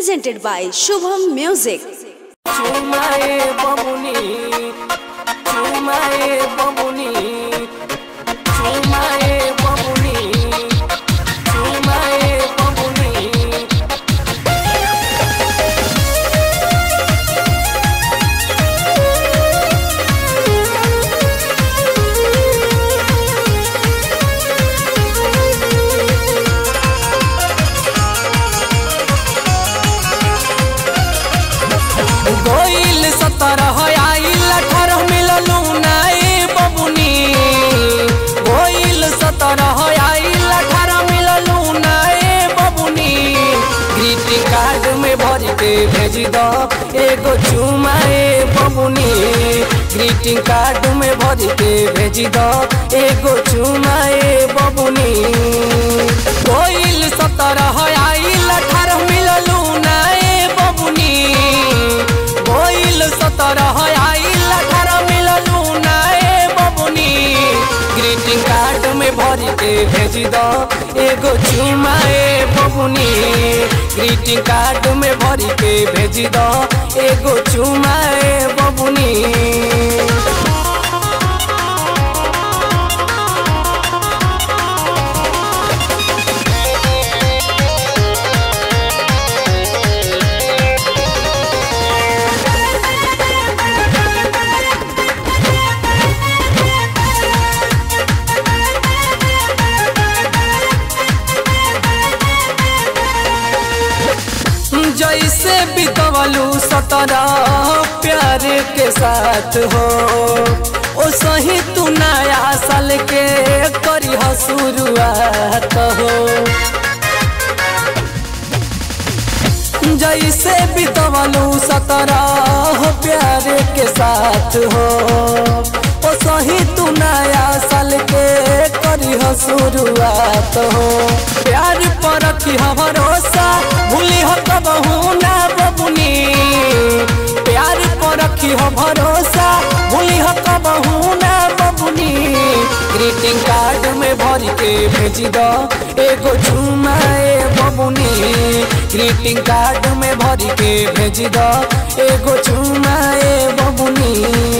presented by Shubham Music. চুমায়ে বমুনি চুমায়ে বমুনি চুমায়ে বমুনি চুমায়ে বমুনি गोइल सत्रह आइल अठारह मिललू नाए बबुनी गोइल सत्रह आइल अठारह मिललू नाए बबुनी ग्रीटिंग कार्ड में भर के भेज दो एगो चुमाए बबुनी ग्रीटिंग कार्ड में भर के भेज दो एगो चुमाए बबुनी गोइल सत्रह आइल अठारह मिललू नाए बबुनी गोइल सत्रह आइल अठारह मिललू नाए बबुनी ग्रीटिंग कार्ड में भर के भेज दो एगो चुमाए बबुनी ग्रीटिंग कार्ड में भर के भेज दो एगो चुमाए बबुनी जैसे बितवलू सतरा प्यार के साथ हो ओ सही तू नया साल के करी शुरुआत हो जैसे बितवलू सतरा प्यार के साथ हो ओ सही तू नया साल के करी शुरुआत हो प्यार पर रखी भरोसा भूली हो कबहू ना बबुनी प्यार पर रखी हो भरोसा भूली हो कबहू ना बबुनी ग्रीटिंग कार्ड में भर के भेज दो एगो चुमाए बबुनी ग्रीटिंग कार्ड में भर के भेज दो एगो चुमाए बबुनी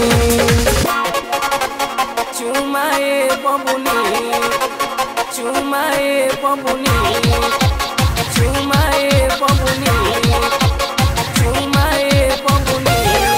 चुमाए बबुनी चुमाए बबुनी चुमाए बबुनी चुमाए बबुनी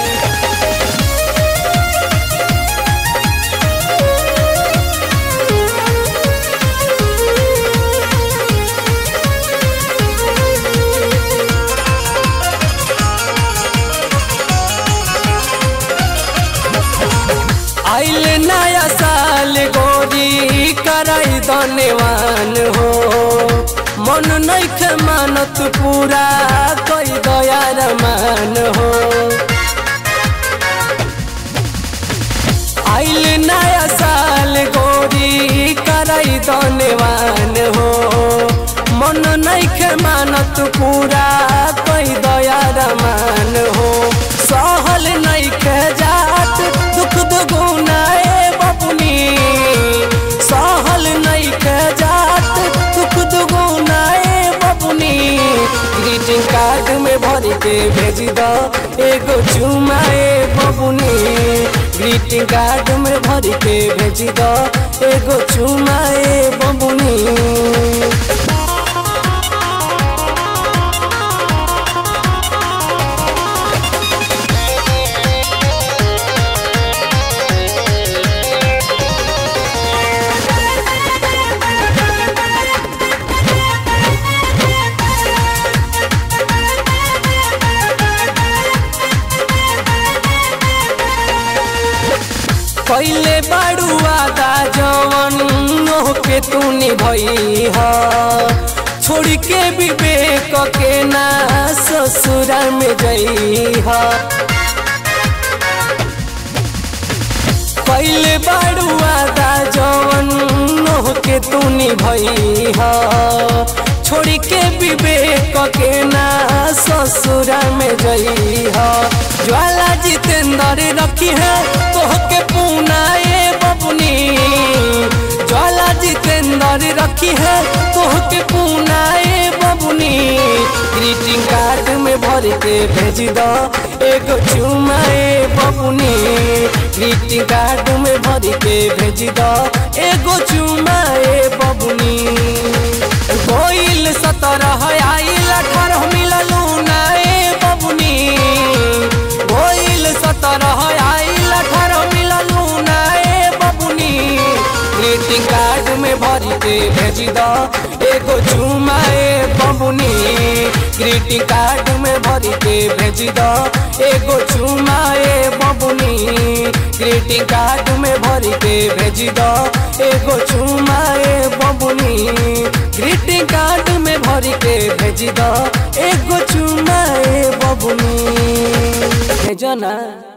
आइल नया साल गोरी कराई धन्यवान हो मन नैखे मानत पूरा कई दयार मान हो आइल नया साल गोरी कराई धन्यवान हो मन नैखे मानत पूरा कई दयार मान हो सहल नैखे जात दुख दुगुनाए बबुनी सहल नैखे जात दुख दुगुनाए बबुनी ग्रीटिंग कार्ड में भर के भेज दो एगो चुमाए बबुनी ग्रीटिंग कार्ड में भर के भेज दो एगो चुमाए बबुनी पहले बाड़ू आदा जवन मोह के तू निभई ह छोड़ के विवेक के ना ससुरा में जई ह पहले बाड़ू आदा जवन मोह के तू निभई ह छोड़ के विवेक के ना ससुरा में जई ह ज्वाला जितेंद्र रखी है तोह के पूनाए बबुनी ज्वाला जितेंद्र सुनर रखी है तोहके पुनाए बबुनी ग्रीटिंग कार्ड में भर के भेज दो एगो चुमाए बबुनी ग्रीटिंग कार्ड में भर के भेज दो एगो चुमाए बबुनी गोइल सतरह आइल अठारह मिललू नाए बबुनी गोइल सतरह आइल अठारह मिललू नाए बबुनी ग्रीटिंग कार्ड में भर के भेज दो एगो चुमाए बबुनी ग्रीटिंग कार्ड में भर के भेज दो एगो चुमाए बबुनी ग्रीटिंग कार्ड में भर के भेज दो एगो चुमाए बबुनी ग्रीटिंग कार्ड में भर के भेज दो एगो चुमाए बबुनी भेजो ना